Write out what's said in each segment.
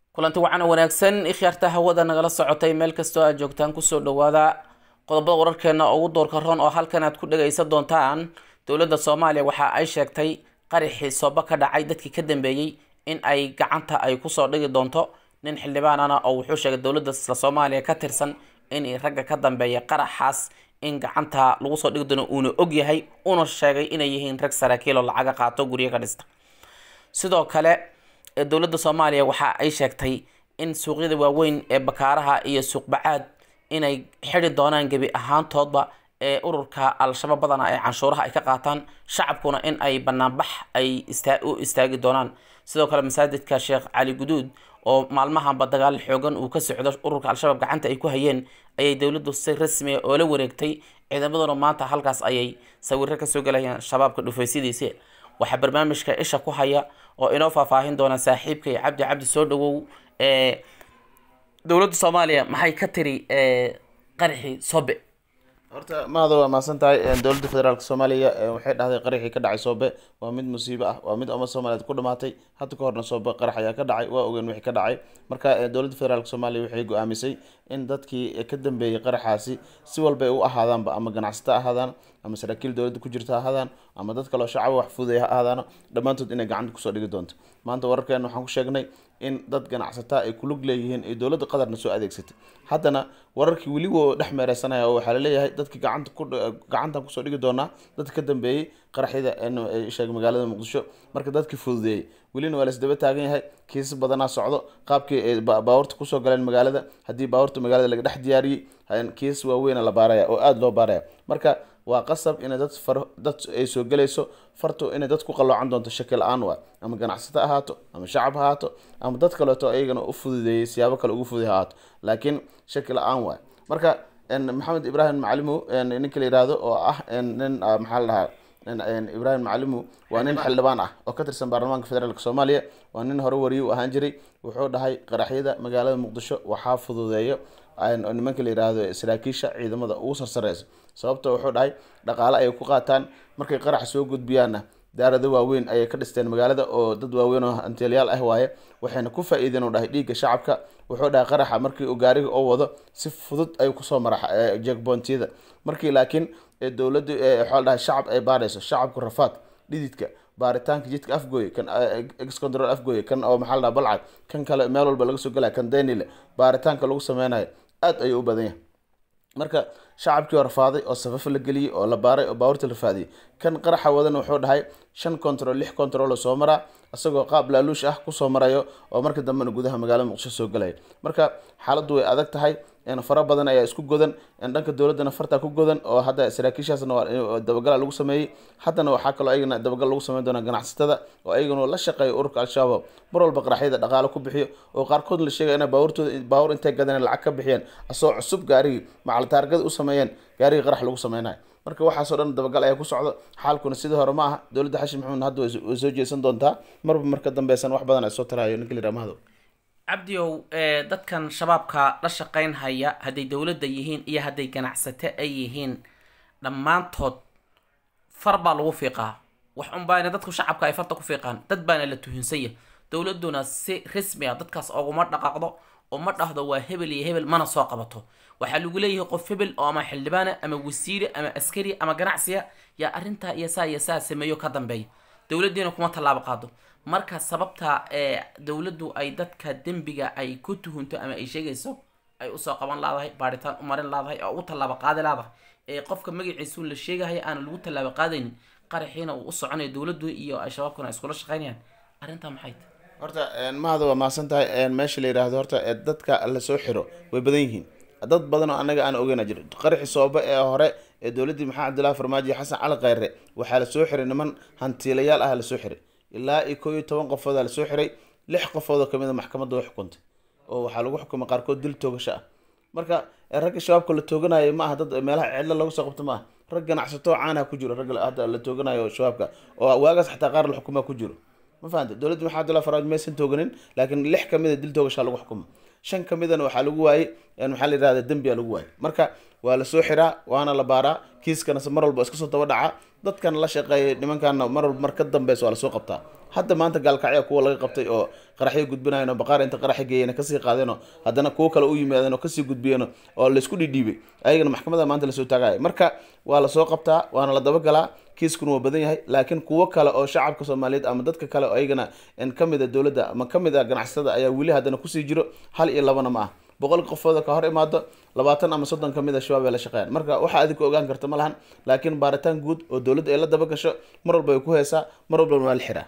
kulanti wacan oo wanaagsan ikhyaarta hawada nagala socotay meel kastoo aad joogtaan kusoo dhawaada qodobada wararkeena ugu doorka roon oo halkan aad ku dhagaysan doontaan dowladda soomaaliya waxa ay sheegtay qaraxii sooba ka dhacay dadkii ka dambeeyey in ay gacanta ay kusoo dhigi doonto nin xildhibaanana oo wuxuu sheegay dowladda isla soomaaliya ka tirsan in ragga ka dambeeya qaraxaas in gacanta lagu soo dhigi doono uuna og yahay uuna sheegay inay yihiin rag saraakiiloo lacaga qaato guryo ka dhista sidoo kale dowladda soomaaliya waxa ay sheegtay in suuqyada waaweyn ee bakaaraha iyo suuqbacaad inay xidi doonaan gebi ahaantoodba ee ururka al-shabaab badana ee canshuuraha ay ka qaataan shacabkuna in ay banaanbax ay u istaagi doonaan sidoo kale masaajidka sheekh cali guduud oo maalmahanba dagaal xoogan uu ka socdo ururka al-shabaab gacanta ay ku hayeen ayay dowladdu si rasmiya oo la wareegtay ciidamaduna maanta halkaas ayay sawiro kasoo gelayaan shabaabka dhufaysyadiisi waxaa barnaamijka isha ku haya oo inoo faahfaahin doona saaxiibkay cabdi cabdi soo dhawow ee dowladda soomaaliya maxay ka tiri qaraxii sobe horta mahada waa mahadsan tahay dowladda federaalk soomaaliya waxay dhahday qaraxii ka dhacay soobe waa mid musiibo ah waa mid ummad soomaaliyeed ku dhamaatay hadda ka horna soobe qarax ayaa ka dhacay waa ogeen wixii ka dhacay marka dowladda federaalk soomaaliya waxay go-aamisay in dadkii ka dambeeyey qaraxaasi si walba ay u ahaadaanba ama ganacsato ahaadaan ama saraakiil dowladda ku jirta ahaadaan ama dad kaleo shacaba wax fuudaya ha ahaadaano dhammaantood inay gacanta kusoo dhigi doonto maanta wararkeena waxaan ku sheegnay in dad ganacsataa ay kulug leeyihiin iyo dowladda qatarna soo adeegsatay haddana wararkii weli woo dhex meereysanaya oo waxaa laleeyahay dadkii gacanta ku gacantan kusoo dhigi doonaa dadka ka dambeeyey qaraxyada sheegay magaalada muqdisho marka dadkii fududeeyey welina waa laisdaba taagan yahay kiisas badanaa socdo qaabkii ay baawarta kusoo galeen magaalada haddii baawarta magaalada laga dhex diyaariyey kiisas waaweyna la baaraya oo aada loo baaraya marka waa qasab inay dad far dad ay soo gelayso farto inay dad ku qaloocan doonto shaki la-aan waa ama ganacsato ahaato ama shacab ha ahaato ama dad kaleeto ayagana u fududeeyey siyaabo kale ugu fududay ha ahaato laakiin shaki la-aan waay marka maxamed ibraahim macalimow ninka la yihahdo oo ah nin maxaa la dhahaa ibraahim macalimow waa nin xildhibaan ah oo ka tirsan baarlamaanka federaalk soomaaliya waa nin hore wariye u ahaan jiray wuxuu dhahay qaraxyada magaalada muqdisho waxaa fududeeyo nimanka la yihahdo saraakiisha ciidamada ugu sarsareysa sababto wuxuu dhahay dhaqaale ayay ku qaataan markay qarax soo gudbiyaanna daarado waaweyn ayay ka dhisteen magaalada oo dad waaweyn oo anteelyaal ah waaye waxayna ku faa-iideen u dhahay dhiigga shacabka wuxuu dhahay qaraxa markii uu gaariga oo wado si fudud ayuu kusoo mara jekboontiyada markii laakiin dowladdu waxaa dhahay shacab ay baarayso shacabku rafaad dhididka baaritaanka jidka afgooye kan excontrol afgooye kan oo maxaa la dhaha balcad kan kale meel walba laga soo gelaya kan denile baaritaanka lagu sameynayo aada ayuu u badan yahay marka shacabkii oo rafaaday oo safaf la geliyey oo la baaray oo baawarta la rafaadiyey kan qaraxa wadana wuxuu dhahay shan control lix control oo soo maraa isagoo qaab laaluush ah kusoo marayo oo marka dambena gudaha magaalada muqdisho soo galaya marka xaaladdu way adag tahay fara badan ayaa isku godan dhanka dowladdana fartaa ku godan oo hadda saraakiishaasna waa dabagala lagu sameeyey haddana waxaa kaloo ayagana dabagal lagu sameyn doonaa ganacsatada oo ayagana la shaqeeya ururka al-shabaab mar walba qaraxyada dhaqaale ku bixiyo oo qaarkood la sheegaya inay baawartooda baawar intay gadeen lacag ka bixiyeen asoo cusub gaarigii macaltaargada u sameeyeen gaarigii qarax lagu sameynayo marka waxaasoo dhan dabagal ayaa ku socdo xaalkuna sidii hore ma aha dowladda xashim maxamed hadda way soo jeesan doontaa marba marka dambeysan wax badan ay soo tarayo ninka la yidhaha mahado cabdiow dadkan shabaabka la shaqeyn haya hadday dowladda yihiin iyo hadday ganacsato ay yihiin dhammaantood far baa lagu fiiqaa wax unbaana dadku shacabka ay farta ku fiiqaan dad baana la tuhinsanya dowladduna si rasmi a dadkaas oguma dhaqaaqdo oo ma dhahdo waa hebel iyo hebel mana soo qabato waxaa lagu leeyahay qof hebel oo ama xildhibaana ama wasiire ama askari ama ganacsiya yaa arrintaa iyo saa iyo saa sameeyo ka dambeeya dowladdiina kuma tallaabo qaado marka sababta ee dowladdu ay dadka dembiga ay ku tuhunto ama ay sheegayso ay usoo qaban laadahay baaritaan u marin laadahay oo ugu tallaabo qaadi laadahay ee qofka magaciisu la sheegahaya aana lagu tallaabo qaadaynin qaraxiina uu u soconayo dowladdu iyo ay shabaabkuna ay iskula shaqeynayaan arrintaa maxay tahay horta mahada waa mahadsan tahay meesha la yidhaahdo horta dadka la soo xiro way badan yihiin dad badan oo anaga aan ogeyna jiro qaraxi soobe ee hore ee dowladdii maxamed cabdillahi farmaajo xasan cali khayre waxaa lasoo xiray niman hantiilayaal ah lasoo xiray ilaa iyo koo iyo toban qofoodaa lasoo xiray lix qofood oo kamid a maxkamadda way xukuntay oo waxaa lagu xukumay qaarkood dil toogasho ah marka ragga shabaabka la tooganayo ma aha dad meelaha cidlo lagu soo qabto ma aha rag ganacsato caanaha ku jiro ragga hadda la tooganayo shabaabka oo waagaas xataa qaar la xukumaa ku jiro ma fahamta dowladda maxamed abdullahi farmaajo maysan tooganin laakiin lix kamid a dil toogashaa lagu xukumay shan kamidana waxaa lagu waayey maxaa la yihahda dembiyaa lagu waayey marka waa lasoo xiraa waana la baaraa kiiskana mar walba iska soo daba dhaca dadkan la shaqeeyay nimankaana mar walba mar ka dambeysa waa lasoo qabtaa hadda maanta gaalkacya kuwa laga qabtay oo qaraxyo gudbinayan oo baqaar inta qaraxyo geeyeen kasii qaadeen oo haddana kuwo kale u yimaadeen oo kasii gudbiyeen oo laysku dhidhiibay ayagana maxkamada maanta lasoo taagaya marka waa lasoo qabtaa waana la dabagalaa kiiskuna waa badan yahay laakiin kuwo kale oo shacabka soomaaliyeed ama dadka kale oo ayagana kamid a dowladda ama kamid a ganacsatada ayaa weli haddana kusii jiro hal iyo labana ma ah boqol qofooda ka hor imaado labaatan ama soddon kamid a shabaab ay la shaqeeyaan marka waxa adika ogaan karta ma lahan laakiin baaritaan guud oo dowladda ay la daba gasho mar walba ay ku heesaa mar walbana waa la xiraa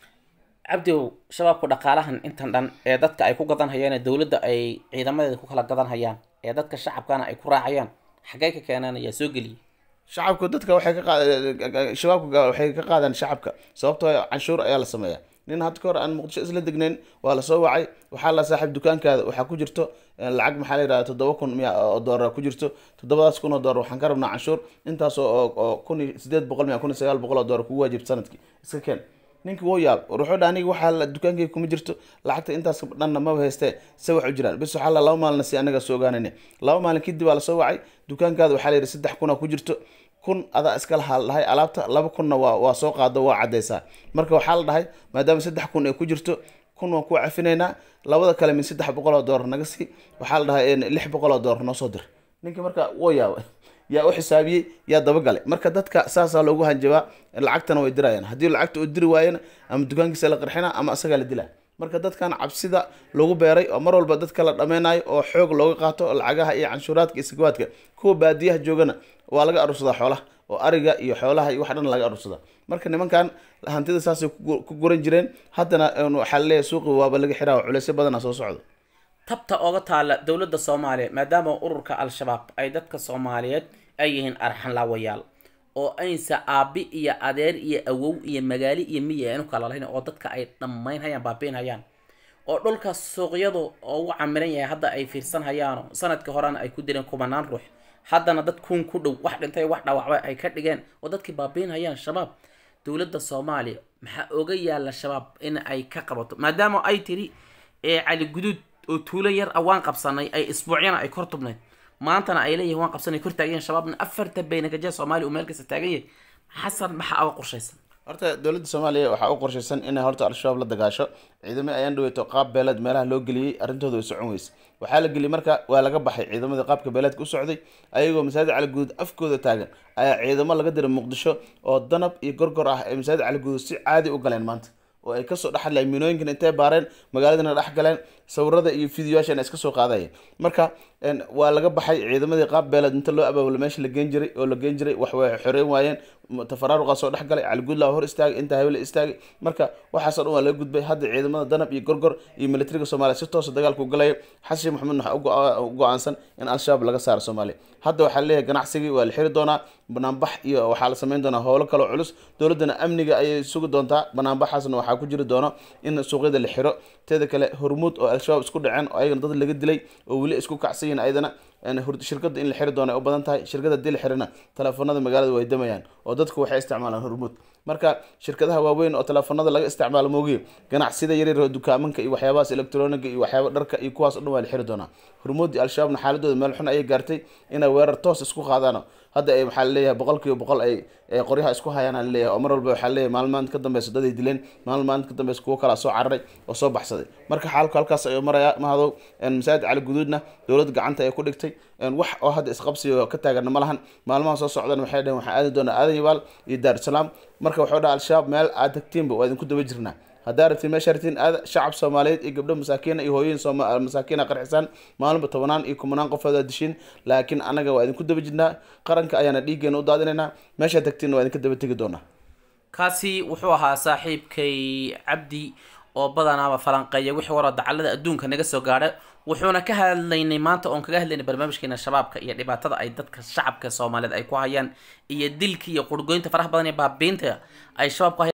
cabdiow shabaabku dhaqaalahan intan dhan ee dadka ay ku gadan hayaan ee dowladda ay ciidamadeeda ku kala gadan hayaan ee dadka shacabkana ay ku raacayaan xaggee ka keenaan ayaa soo geliyay shacabku dadka waxay ka qaad shabaabka waxay ka qaadaan shacabka sababtoo canshuur ayaa la sameeyaa nin hadda ka hor aan muqdisho isla degnayn waa lasoo wacay waxaa la saaxiib dukaankaada waxaa ku jirto lacag maxaa la yidhahda toddoba kun miya oo doolar ku jirto toddobadaas kun oo doolar waxaan ka rabnaa canshuur intaas oo oo kun iyo sideed boqol miya kun iyo sagaal boqol oo doolar kugu waajibta sanadkii iska keen ninkii wuu yaab wuxuu dha aniga waxaa dukaankayga kuma jirto lacagta intaas dhanna maba haystee se wax u jiraan bis waxaa la laba maalina si anaga soo ogaanayna laba maalin kadib waa lasoo wacay dukaankaada waxaa la yidhi saddex kuna ku jirto kun adaa iska lahaa dhahay alaabta laba kunna waa waa soo qaado waa cadeysaa marka waxaa la dhahay maadaama saddex kun ay ku jirto kun waan ku cafinaynaa labada kale min saddex boqol oo doolar naga sii waxaa la dhahay lix boqol oo doolar noo soo dir ninkii marka wuu yaabay yaa u xisaabiyey yaa dabagalay marka dadka saasaa loogu hanjabaa lacagtana way dirayaan haddii lacagta uu diri waayana ama dukaankiisa la qarxina ama asagaa la dilaa marka dadkan cabsida lagu beeray oo mar walba dadka la dhameynayo oo xoog looga qaato lacagaha iyo canshuuraadka iyo sakawaadka kuwa baadiyaha joogana waa laga arursadaa xoolaha oo ariga iyo xoolaha iyo wax dhan laga arursadaa marka nimankan hantida saasay ku guran jireen haddana waxaa laleeyahay suuqi waaba laga xiraa oo culeysyo badana soo socdo tabta oga taala dowladda soomaaliya maadaama ururka al-shabaab ay dadka soomaaliyeed ay yihiin arxanlaawayaal oo aynsa aabi iyo adeer iyo awow iyo magaali iyo miyi aynu kala lahayn oo dadka ay dhammayn hayaan baabiin hayaan oo dhulka suuqyadu oo ugu camiran yahay hadda ay fiirsan hayaano sanadkii horena ay ku dileen kumanaan ruux haddana dad kun ku dhow wax dhintay wax dhaawacba ay ka dhigeen oo dadkii baabiin hayaan shabaab dowladda soomaaliya maxaa oga yaala shabaab in ay ka qabato maadaama ay tiri ee cali guduud oo tuulo yar ah waan qabsanay ay isbuucyana ay kor tubnayd maantana ay leeyihin waan qabsanay kor taagayen shabaabna afarta baynagaja soomaaliya uu meel kasta taagan yahay xasan maxaa oga qorshaysan horta dowladda soomaaliya waxaa u qorshaysan inay horta al-shabaab la dagaasho ciidamo ayaan dhaweyto qaab beeleed meelaha loo geliyey arrintooda way socon weyse waxaa la geliyey marka waa laga baxay ciidamadii qaabka beeleedka u socday ayagoo masaajid cali guud afkooda taagan ayaa ciidamo laga diray muqdisho oo danab iyo gorgor ah ay masaajid cali guud si caadi u galeen maanta oo ay kasoo dhexadlayen minooyinkan intay baareen magaaladana dhex galeen sawirada iyo fideoyaashan iska soo qaadayeen marka waa laga baxay ciidamadii qaab beeleed inta loo abaabulo meesha la geen jiray oo la geen jiray wax way xoreyn waayeen tafaraaruqa soo dhex galay caliguudlaa hor istaagay inta habele istaagay marka waxaasoo dhan waa laga gudbay hadda ciidamada danab iyo gorgor iyo militariga soomaaliya si toosa dagaalka u galaya xasan sheekh maxamed waxaa u go-aansan in al-shabaab laga saaro soomaaliya hadda waxaa leeyahay ganacsigii waa la xiri doonaa banaanbax iyo waxaa la sameyn doonaa howlo kaloo culus dowladdana amniga ayay sugi doontaa banaanbaxaasna waxaa ku jiri doono in suuqyada la xiro teeda kale hormuud oo al-shabaab isku dhaceen oo ayagana dad laga dilay oo weli isku kacsan yihin ayadana shirkada in la xiri doono ay u badan tahay shirkada hadii la xirina teleefonada magaalada way damayaan oo dadku waxay isticmaalaan hormuud marka shirkadaha waaweyn oo teleefonada laga isticmaalo moogiyo ganacsida yaryar oo dukaamanka iyo waxyaabahaas electroniga iyo waxyaaba dharka iyo kuwaas o dhan waa la xiri doonaa hormuudii al-shabaabna xaaladooda meel xun ayay gaartay inay weerar toos isku qaadaan hadda ay waxaa laleeyahay boqol kiiba boqol ay qoryaha isku hayaan aa laleeyahay oo mar walba waxaa laleeyahay maalin maalinta ka dambeysa dad ay dileen maalin maalinta ka dambeysa kuwo kalaa soo cararay oo soo baxsaday marka xaalku halkaas ayuu marayaa mahadow masaajid cali guduudna dowladda gacanta ay ku dhigtay wax oo hadda isqabsiga ka taagana ma lahan maalmaha soo socdana waxay dhaheen waxaan aadi doonaa aadan yabaal iyo daarusalaam marka waxuu dhaha al-shabaab meel aad tagtiinba waa idinku daba jirnaa haddaa rabtiin meesha rabtiin aada shacab soomaaliyeed iyo gabdho masaakiina iyo hooyin masaakiina qarxisaan maalinba tobanaan iyo kumanaan qofood aa dishiin laakiin annaga waa idinku daba jirnaa qaranka ayaana dhiiggeena u daadinaynaa meeshaa tagtiinna waa idinka daba tegi doonaa kaasi wuxuu ahaa saaxiibkay cabdi oo badanaaba falanqeeya wixii wara dacallada adduunka naga soo gaadha wuxuuna ka hadlaynay maanta oon kaga hadlaynay barnaamijkeena shabaabka iyo dhibaatada ay dadka shacabka soomaaliyeed ay ku hayaan iyo dilka iyo qurgoynta faraha badan iyo baabiinta ay shabaab ku hayaan